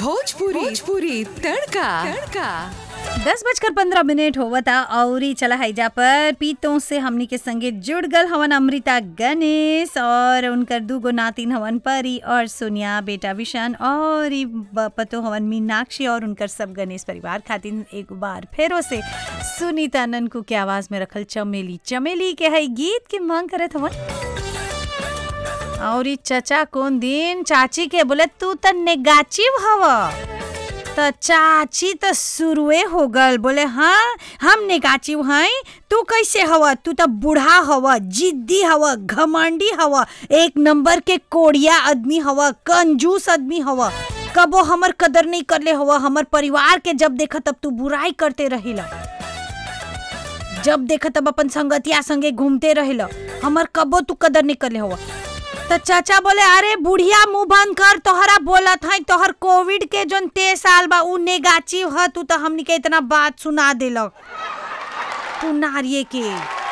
भोजपुरी भोजपुरी तड़का तड़का दस बजकर पंद्रह मिनट होवता और चला हैजा पर पीतों से हमनी के संगे जुड़ गल हवन अमृता गणेश और उनकर दूगो नातिन हवन परी और सोनिया बेटा विशान और ई ब- पतो हवन मीनाक्षी और उनकर सब गणेश परिवार खातिर एक बार फेरो से सुनीता ननकू के आवाज में रखल चमेली चमेली के है गीत के मांग करत हवन और ई चचा कौन दिन चाची के बोले तू त नेगाचिव हवा त चाची त शुरुए हो गल बोले हाँ हम नेगाचिव हैं तू कैसे हवा तू त बूढ़ा हवा जिद्दी हवा घमंडी हवा एक नंबर के कोड़िया आदमी हवा कंजूस आदमी हवा कबो हमर कदर नहीं करले हवा हमर परिवार के जब देखा तब तू बुराई करते रहेला जब देखा तब अपन संगतिया संगे घूमते रहेला हमर कबो तू कदर नहीं करले हवा तो चाचा बोले अरे बुढ़िया मुंह बंद कर तोहरा बोलत है तोहर कोविड के जोन ते साल बा उ नेगाचिव ह तू तो हमनी के इतना बात सुना देलक तू नारिये के